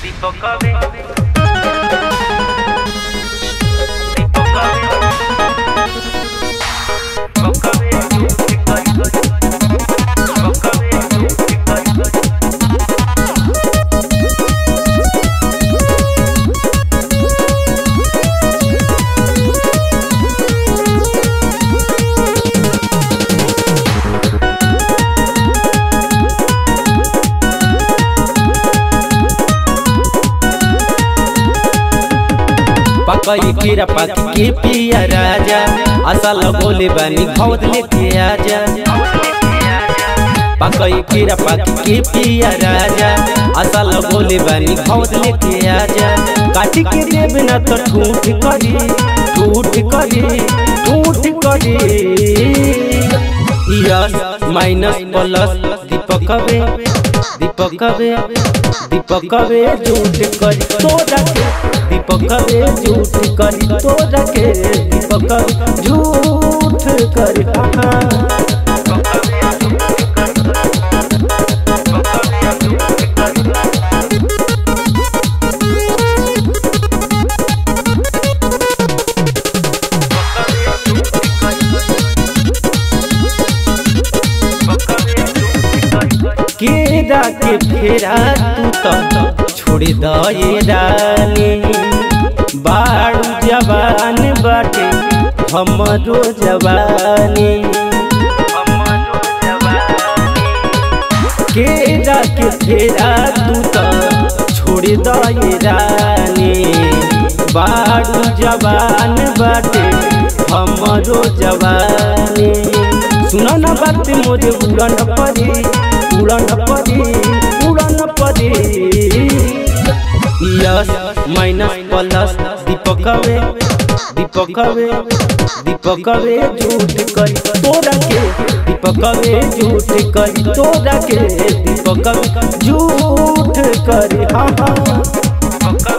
Dipokove. Dipokove. Dipokove. Dipokove. पकई कीरा पाकी के पिया राजा असल बोले बानी खौद लेके आजा पकई कीरा पाकी के पिया राजा असल बोले बानी खौद लेके आजा काटी के देब ना तो ठूठ करी ठूठ करी ठूठ करी यस माइनस प्लस दीपकवे दीपकवे दीपकवे झूठ करी तोरा के दीपकवे झूठ करी तोरा के दीपक झूठ करी हाँ केरा के फेरा तू तो छोड़ दे रानी बाड़ू जवान बाटे हमरो जवानी केरा के फेरा तू तो छोड़ दे रानी बाड़ू जवान बाटे हमरो जवानी सुनो ना बात मोरे उड़न परी उड़न परी उड़न परी यस माइनस प्लस दीपकवे दीपकवे दीपकवे झूठ करी तोरा के दीपकवे झूठ करी तोरा के दीपकवे झूठ करी हाँ हाँ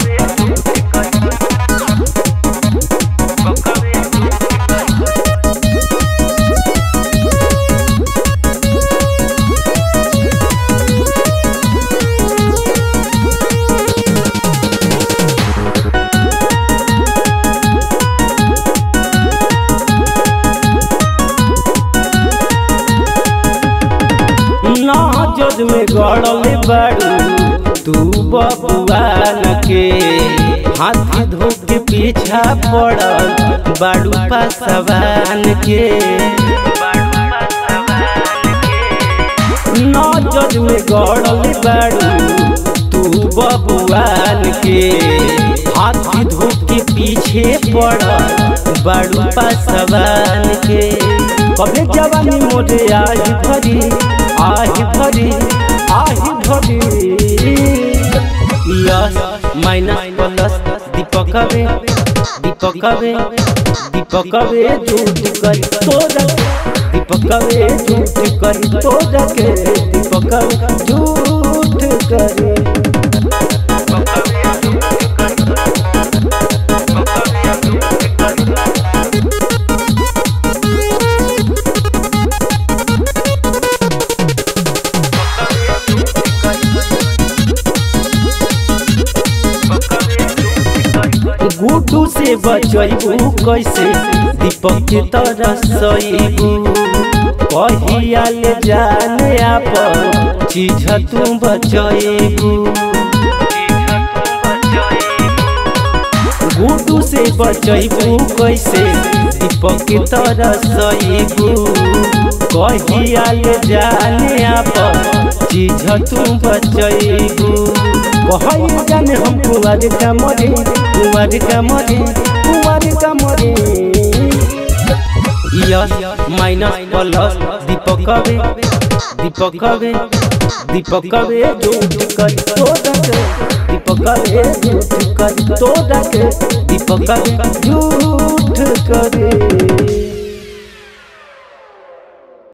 नाजद में गड़ल बाड़ू तू बबुआन के हाथ धो के पीछा पड़ल बाड़ू पासवान के नाजद में गड़ल बाड़ू तू बबुआन के हाथ धो के पीछे पड़ल बाड़ू पासवान के कबे जवानी मोरे आज भरी आज भरी आज भरी यस माइनस प्लस दीपकवे दीपकवे दीपकवे झूठ करी तोरा दीपकवे झूठ करी तोरा के दीपकवे झूठ करी गुटू से बचैबू कैसे दीपक के तरह सईबू कहिया ले जाने आप चीज तू बचैबू गुटू से बचैबू कैसे दीपक के तरह सईबू कहिया ले जाने आप चीज तू बचैबू कहई जाने हम कुमार का मरे कुमार का मरे कुमार का मरे यस माइनस प्लस दीपकवे दीपकवे दीपकवे झूठ कर तोड़ा के दीपकवे झूठ कर तोड़ा के दीपकवे झूठ करे